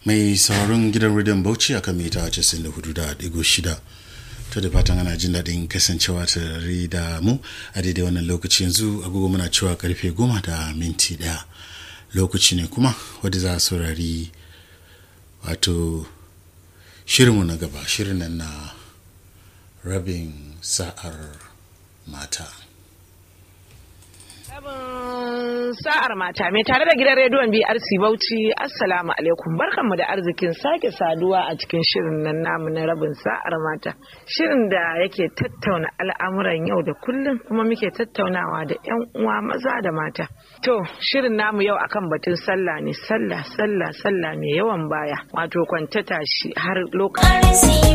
mai sauraron gidan rediyon bauchi a kan mita 94.6 ta da fatan ana jin daɗin kasancewa tare da mu a daidai wannan lokaci yanzu agogo muna cewa karfe goma da minti ɗaya lokaci ne kuma wadda za a saurari wato shirinmu na gaba shirin nan na rabin sa'ar mata Rabin sa'ar mata mai tare da gidan rediyon BRC Bauchi Assalamu alaikum barkanmu da arzikin sake saduwa a cikin shirin nan namu na rabin sa'ar mata shirin da yake tattauna al'amuran yau da kullum kuma muke tattaunawa da 'yan uwa maza da mata to shirin namu yau akan batun sallah ne sallah sallah sallah mai yawan baya wato kwantata shi har lokacin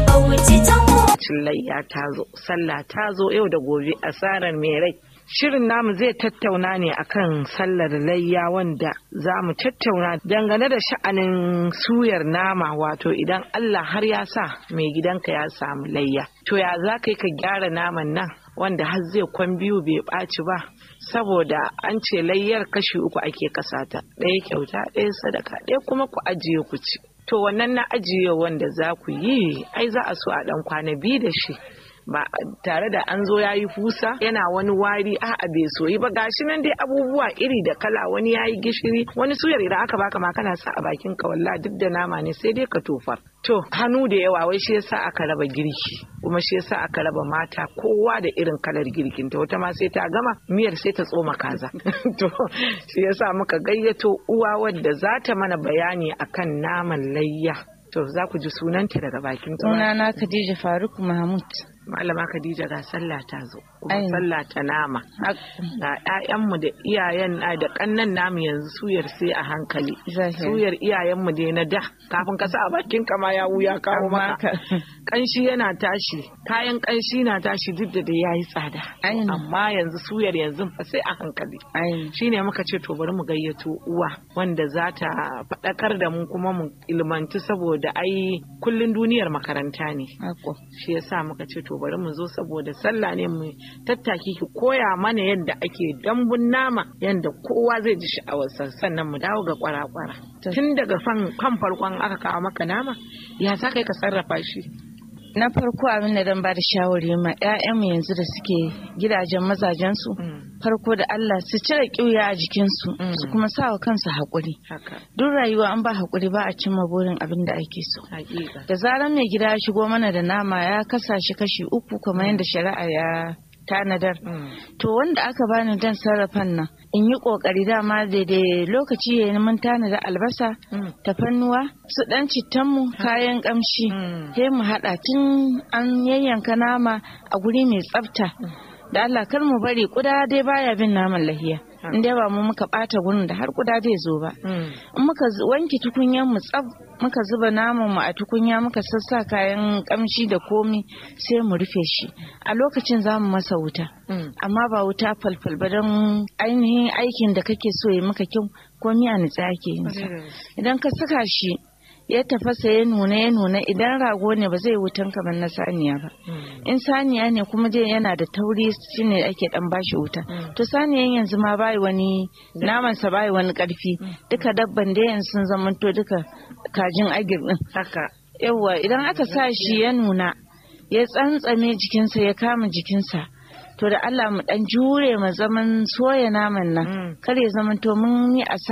layya ta zo sallah ta zo yau da gobe asarar mai rai Shirin namu zai tattauna ne akan sallar layya wanda za mu tattauna dangane da sha'anin suyar nama wato idan Allah har ya sa mai gidanka ya samu layya. To ya za ka yi ka gyara naman nan wanda har zai kwan biyu bai ɓaci ba saboda an ce layyar kashi uku ake kasata ɗaya kyauta ɗaya sadaka ɗaya kuma ku ajiye ku ci. To wannan na ajiye wanda za ku yi ai za a so a ɗan kwana biyu da shi. ba tare da an zo ya yi fusa yana wani wari a a bai soyi ba gashi nan dai abubuwa iri da kala wani ya yi gishiri wani suyar idan aka baka ma kana sa a bakin ka walla duk da nama ne sai dai ka tofar to hannu da yawa wai shi yasa aka raba girki kuma shi yasa aka raba mata kowa da irin kalar girkin ta wata ma sai ta gama miyar sai ta tsoma kaza to shi yasa muka gayyato uwa wadda za ta mana bayani akan naman layya to za ku ji sunanta daga bakin sunana Khadija Faruk Mahmud malama Khadija ga sallah ta zo kuma sallah ta nama ga ƴaƴanmu da iyayen da kannan namu yanzu suyar sai a hankali suyar iyayenmu dai na da kafin ka sa a bakin ka ma ya wuya kawo maka kanshi yana tashi kayan kanshi na tashi duk da dai yayi tsada amma yanzu suyar yanzu fa sai a hankali shine muka ce to bari mu gayyato uwa wanda za ta faɗakar da mu kuma mu ilmantu saboda ai kullun duniyar makaranta ne shi yasa muka ce to bari mu zo saboda sallah ne mu tattaki ki koya mana yadda ake dambun nama yadda kowa zai ji sha'awarsa sannan mu dawo ga kwara-kwara tun daga kan farkon aka kawo maka nama ya za ka yi ka sarrafa shi na farko abin da dan ba da shawari ma 'ya'yanmu yanzu da suke gidajen mazajensu farko da Allah su cire ƙiuya a jikinsu su kuma sa wa kansu haƙuri duk rayuwa an ba haƙuri ba a cimma burin abin da ake so da zarar mai gida ya shigo mana da nama ya kasa shi kashi uku kamar yadda shari'a ya tanadar to wanda aka bani dan sarrafan nan in yi kokari dama daidai lokaci ya mun tanada albasa tafannuwa su dan cittanmu kayan kamshi sai mu hada tun an yayyanka nama a guri mai tsafta da Allah kar mu bari kuda dai baya bin naman lahiya in dai ba mu muka bata gurin da har kuda zai zo ba in muka wanke tukunyan mu tsaf muka zuba naman mu a tukunya muka sassa kayan kamshi da komi sai mu rufe shi a lokacin za mu masa wuta amma ba wuta falfal ba don ainihin aikin da kake so ya maka kyau komi a nitsa ake yin sa idan ka saka shi ya tafasa ya nuna ya nuna idan rago ne ba zai wutan kamar na saniya ba in saniya ne kuma dai yana da tauri shine ake dan bashi wuta to saniyan yanzu ma bai wani naman sa bai wani karfi duka dabban da yanzu sun zamanto duka kajin agir din haka yawa idan aka sa shi ya nuna ya tsantsame jikinsa ya kama jikinsa to da Allah mu dan jure mu zaman soya naman nan kar ya zamanto mun yi